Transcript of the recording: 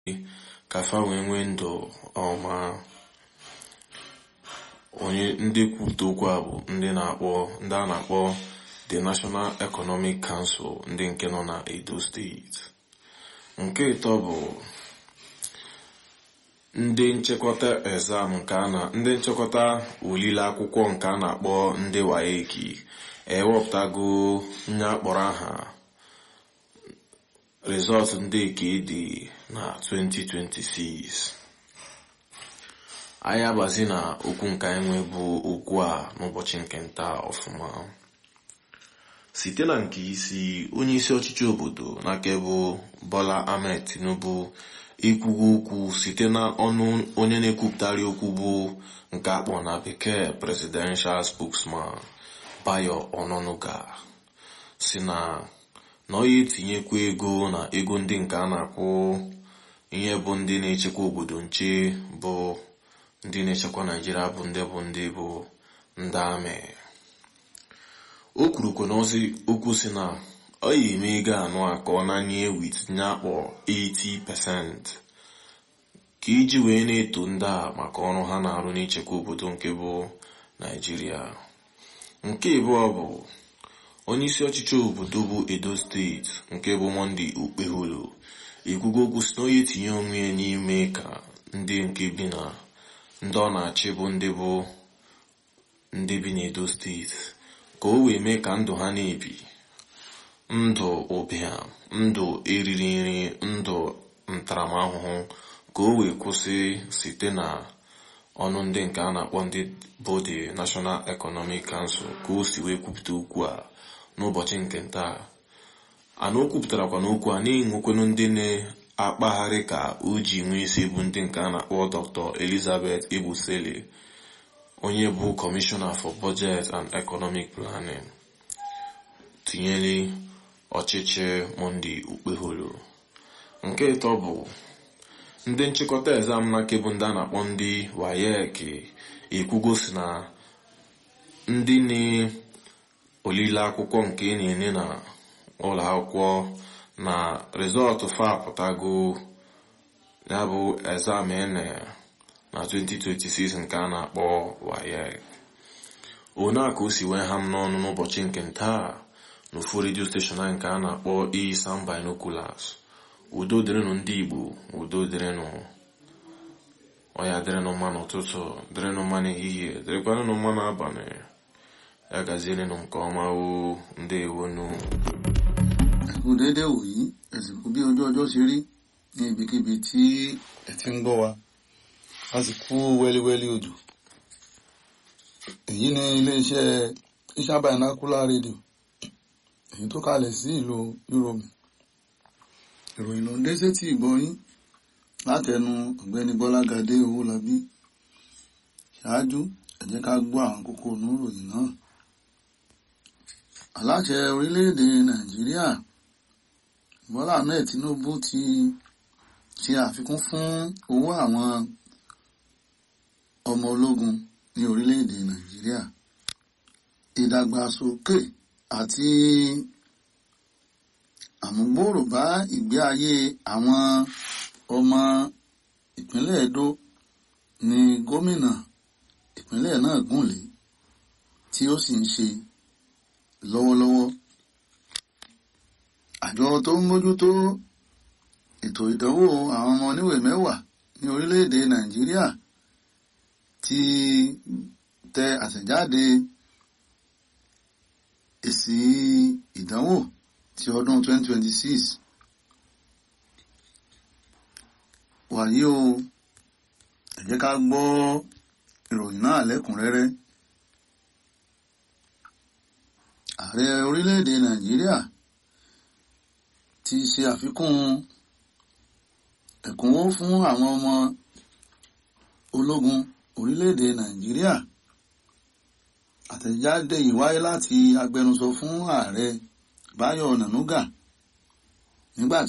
ka fa wee nwee ndụ ọma onye ndị kwupụta okwu a bụ ndị na-akpọ ndị a na-akpọ the National Economic Council ndị nke nọ na Edo steeti nke ịtọ bụ ndị nchekọta exam nke a na ndị nchekọta olile akwụkwọ nke a na-akpọ ndị waeki ewepụtago nye akpọrọ aha rizọtụ ndị nke dị na 2026 anyị abazi na okwu nke anyị nwe bụ okwu a n'ụbọchị nke nta ọfụma site na nke isi onye isi ọchịchị obodo n'aka bụ Bola Ahmed Tinubu ikwugo okwu site na ọnụ onye na-ekwupụtari okwu bụ nke akpọ na bekee presidential spokesman Bayo Ononuga si na na ọ ya etinyekwa ego na ego ndị nke a na-akwụ ihe bụ ndị na-echekwa obodo nche bụ ndị na-echekwa Naijiria bụ ndị bụ ndị bụ ndị amị o kwurukwa n'ozi okwu si na ọ ya eme ego anụ a ka ọ nanye wit nye akpọ 80% ka iji wee na-eto ndị a maka ọrụ ha na-arụ n'ichekwa obodo nke bụ Naijiria nke abụọ bụ onye isi ọchịchị obodo bụ Edo steeti nke bụ Monday Okpeholo ekwugo okwu si na onye etinye onwe ya n'ime ka ndị nke bi na ndị ọ na-achị bụ ndị bụ ndị bi n'Edo steeti ka o wee mee ka ndụ ha na-ebi ndụ ụbịam ndụ eriri nri ndụ ntaramahụhụ ka o wee kwụsị site na ọnụ ndị nke a na-akpọ ndị bụ the National Economic Council ka o si wee kwupụta okwu a n'ụbọchị nke taa ana o kwupụtarakwa n'okwu a na-enwekwenu ndị na-akpagharị ka o ji nwee isi bụ ndị nke a na-akpọ Dr. Elizabeth Ebusele onye bụ Commissioner for Budget and Economic Planning tinyere ọchịchị Monday Okpeholo nke ịtọ bụ ndị nchịkọta exam na kebụ ndị a na-akpọ ndị WAEC ekwugo si na ndị na-olile akwụkwọ nke na-enye na ụlọ akwụkwọ na rizọtụ fa apụtago ya bụ exam ene na 2026 nke a na-akpọ WAEC one a ka o si wee ha m n'ọnụ n'ụbọchị nke ntaa n'ofu redio steshọn anyị nke a na-akpọ Isam Binoculars udo dịrịnụ ndị Igbo udo dịrịnụ ọya dịrịnụ mma n'ụtụtụ dịrịnụ mma n'ehihie dịrịkwanụ mma n'abalị ya gazierenụ nke ọma o ndewonu ẹkú déédéé wòyí ẹsìnkú bí ojú ọjọ́ ṣe rí ní ibikíbi tí ẹ ti ń gbọ́ wa a sì kú wẹ́líwẹ́lí odò èyí ni iléeṣẹ́ Isam Binocular rédíò èyí tó kalẹ̀ sí ìlú Yúróòmù ìròyìn ló ń dé sétí ìgbọ́yín látẹnu ọ̀gbẹ́ni Bọ́lágadé Owólabí ṣáájú ẹ jẹ́ ká gbọ́ àwọn kókó inú ìròyìn náà aláṣẹ orílẹ̀-èdè Nàìjíríà Bọ́lá Ahmed Tinubu ti ṣe àfikún fún owó àwọn ọmọ ológun ní orílẹ̀-èdè Nàìjíríà ìdàgbàsókè àti àmúgbòòrò bá ìgbé ayé àwọn ọmọ ìpínlẹ̀ Edo ni gómìnà ìpínlẹ̀ náà gùnlé tí ó sì ń ṣe lọ́wọ́lọ́wọ́ àjọ tó ń mójútó ètò ìdánwò àwọn ọmọ oníwèé mẹ́wàá ní orílẹ̀-èdè Nàìjíríà ti tẹ àtẹ̀jáde èsì ìdánwò ti ọdún 2026 wàyí o ẹ jẹ́ ká gbọ́ ìròyìn náà lẹ́kùnrẹ́rẹ́ ààrẹ orílẹ̀-èdè Nàìjíríà ti ṣe àfikún ẹ̀kúnwó fún àwọn ọmọ ológun orílẹ̀-èdè Nàìjíríà àtẹ̀jáde yìí wáyé láti agbẹnusọ fún ààrẹ Báyọ̀ Nànúgà nígbà